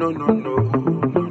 no, no, no, no,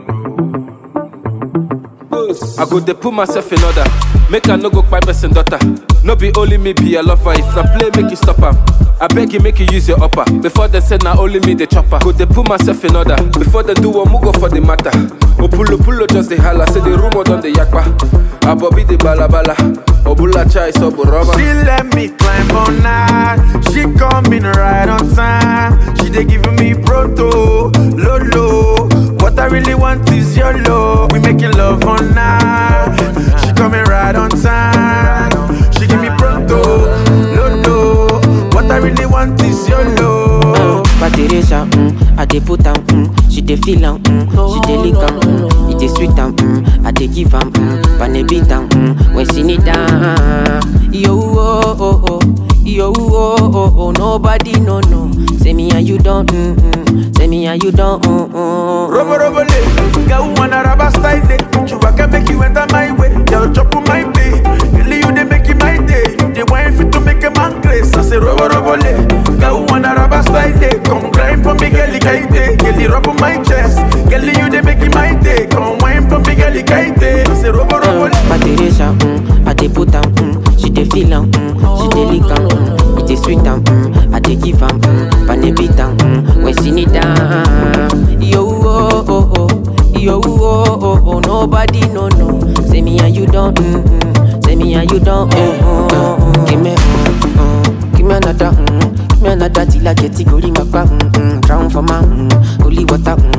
no. I go dey put myself in order. Make I no go kpai person daughter. No be only me be a lover. If na play, make you stop am. I beg you, make you use your upper. Before they say na only me the chopper. Go dey put myself in order. Before they do one, go for the matter. Opulo pulo just the holla. Say the rumor done the yakpa. Abobi the balabala. Obula chai so rubber. She let me climb on night. She coming right on time. She dey giving me proto, lolo. What I really want is your love. We making love on night. She coming right on time. She give me proto, lolo. What I really want is your love. But Teresa, mm, I dey put am, mm, she dey feel am, mm, she dey lick am, mm, it dey sweet am, mm, I dey give am, mm, but ne beat am, mm, when she need am. Yo oh oh oh, yo oh oh oh, nobody no no. Say me and you don't, mm, mm, say me and you don't, mm, mm. Robo robo le, girl wanna rubber style day. You can make you enter my way, girl chop on my day. Girl you dey make it my day, you dey wine fit to make a man grace. I say robo robo le, girl wanna rubber style day. Come grind for me, girl kite, girl rub on my chest. Girl you dey make it my day, come wine for me, girl kite. I say robo robo le. But Teresa, mm, I dey put am, mm, she dey feel am, mm, she dey lick am, mm, it dey sweet am, mm, I dey give am, mm, but ne beat am, mm, when she need am. Yo oh oh oh, yo oh oh oh, nobody no no. Say me and you don't, mm, mm, say me and you don't, mm, mm, mm. Give me, mm, mm, give me another, mm, give me another till I get it, go my mm, mm, drown for my, mm, holy water, mm,